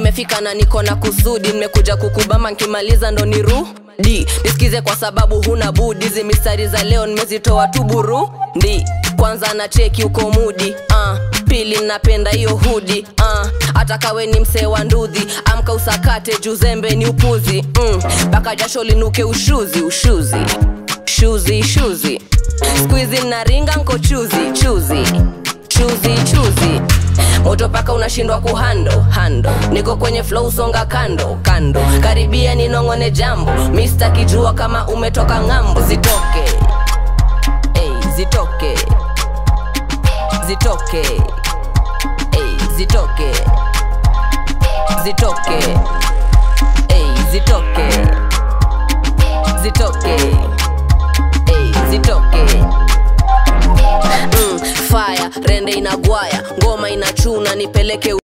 nimefika na niko na kusudi nimekuja kukubama nkimaliza ndo nirudi nisikize kwa sababu huna budi hizi mistari za leo nimezitoa tu burundi kwanza na cheki uko mudi uh, pili napenda hiyo hudi uh, hata kawe ni msee wa ndudhi amka usakate juzembe ni upuzi mpaka mm, jasho linuke ushuzi ushuzi shuzi shuzi skuizi naringa nko chuzi chuzi chuzi chuzi moto paka unashindwa kuhando hando niko kwenye flow songa kando kando karibia ninong'one jambo mista kijua kama umetoka ng'ambo zitoke hey, zitoke zitoke hey, zitoke zitoke hey, zitoke zitoke hey, zitoke mm, fire rende inagwaya ngoma inachuna nipeleke